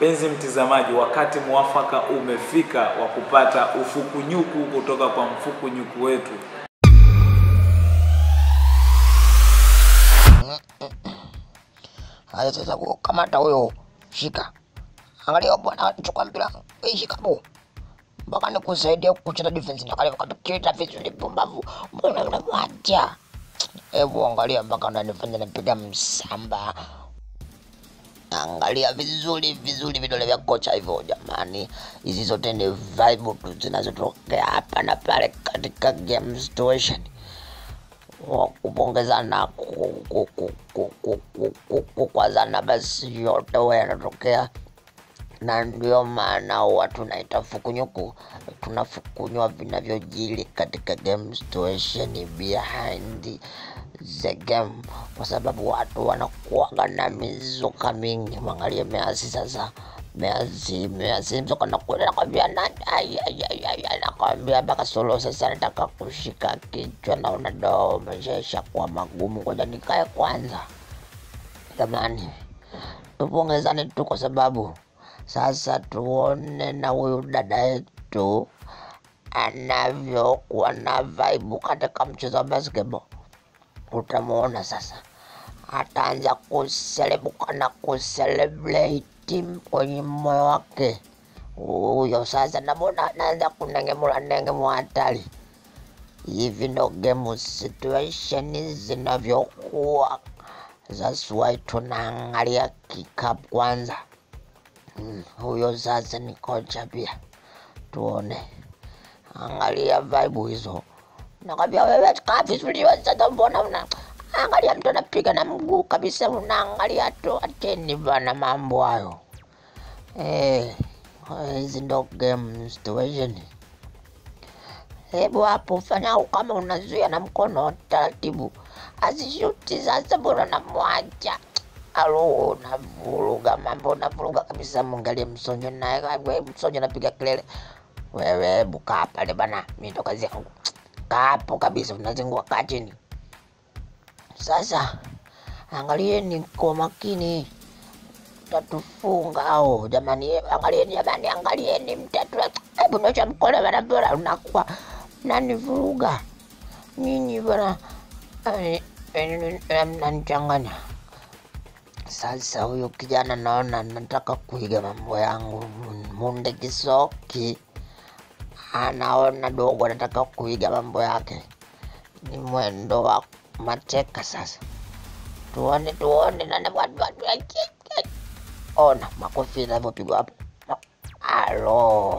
Mpenzi mtizamaji, wakati mwafaka umefika wa kupata ufukunyuku kutoka kwa mfukunyuku wetu. Haya sasa, kamata huyo, shika. Angalia bwana, chukua mpira, wewe shika bo, mpaka nikusaidia kucheza defense. Angalia kakita vizuri, pumbavu, mbona unamwacha? Hebu angalia mpaka unanifanya napiga msamba. Angalia vizuri vizuri vidole vya kocha hivyo. Jamani, hizi zote ni vibe tu zinazotokea hapa na pale katika game situation wa kupongezana ku- ku- ku- ku- ku- ku- ku- kukwazana, basi yote huwa yanatokea, na ndio maana huwa tunaita fukunyuku. Tunafukunywa vinavyojiri katika game situation behind the game, kwa sababu watu wanakuwaga na mizuka mingi. Mwangalie Measi sasa, Measi Measi mzuka nakwenda nakwambia nani, ai, ai, ai, ai, ai, nakwambia mpaka solo sasa nataka kushika kichwa, naona doo maisha kuwa magumu, ngoja nikae kwanza. Jamani, tupongezane tu kwa sababu sasa tuone na huyu dada yetu anavyokuwa na vibe katika mchezo wa basketball. Utamuona sasa ataanza kuselebuka na kuselebrate kwenye moyo wake huyo. Sasa namwona anaanza kunengemula nengemua hatari. Hivi ndo game situation zinavyokuwa. That's why tunaangalia kikapu kwanza. Mm, huyo sasa ni kocha pia, tuone. Angalia vibe hizo, nakwambia wewe, kaa vizuri wewe. Sasa mbona una angalia mtu anapiga na mguu kabisa, unaangalia tu, acheni bana mambo hayo. Eh, hizi ndo game situation. Hebu hapo fanya kama unazuia na mkono taratibu, asishuti sasa. Mbona namwacha alo, unavuruga mambo, unavuruga kabisa. Mwangalie Msonjo naye, wewe Msonjo anapiga kelele, wewe hebu kaa pale bana, mimi ndo kazi yangu. Kaa hapo kabisa, unazingua, kaa chini. Sasa angalieni kwa makini, tatufunga au jamani, angalieni jamani, angalieni mtatu. Hebu nyosha mkono bana, bora unakuwa nanivuruga nyinyi bana, eh, eh, eh, mnanichanganya. Sasa huyu kijana naona nataka kuiga mambo yangu. Munde Kisoki anaona dogo, anataka kuiga mambo yake, ni mwendo wa mateka. Sasa tuone, tuone nani watu watu ona makofi yanavyopigwa hapo. Alo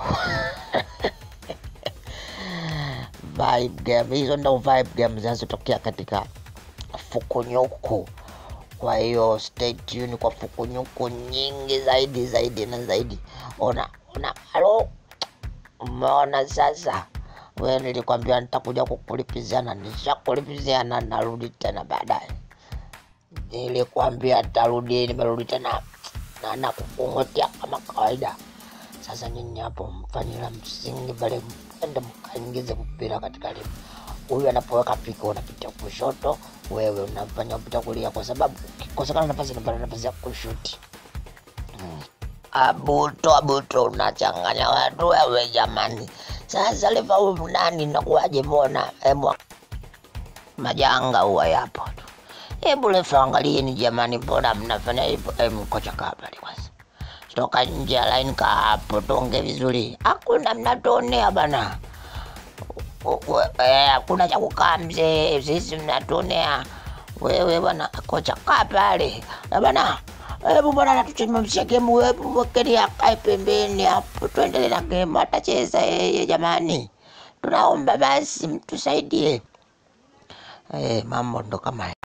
vibe game hizo, ndo vibe game zinazotokea katika fukunyuku. Kwa hiyo stay tuned kwa fukunyuku nyingi zaidi zaidi na zaidi. Ona ona, alo, umeona sasa? We nilikwambia nitakuja kukulipizana, nishakulipiziana, narudi tena baadaye. Nilikwambia tarudi, nimerudi tena na nakukungotea kama kawaida. Sasa nyinyi hapo mfanye la msingi pale, ende mkaingize mpira katika limu. Huyu anapoweka piko unapita kushoto, wewe unafanya upita kulia, kwa sababu ukikosekana nafasi unapata nafasi ya kushuti. Hmm. Abuto abuto, unachanganya watu wewe jamani. Sasa liva huyu nani nakuwaje? Mbona hebu majanga huwa yapo tu. Hebu lefa angalieni jamani, mbona mnafanya hivyo? Em, kocha kaa pale kwanza, toka nje ya line, kaa hapo, tonge vizuri. Hakuna mnatuonea bana, U- we- eh, hakuna cha kukaa mzee, sisi mnatuonea wewe bwana. Kocha kaa pale Eh, bana, hebu bwana natusimamishia gemu, hebu mwekeni akae pembeni hapo, tuendelee na gemu, atacheza yeye jamani, tunaomba basi mtusaidie. Eh, mambo ndo kama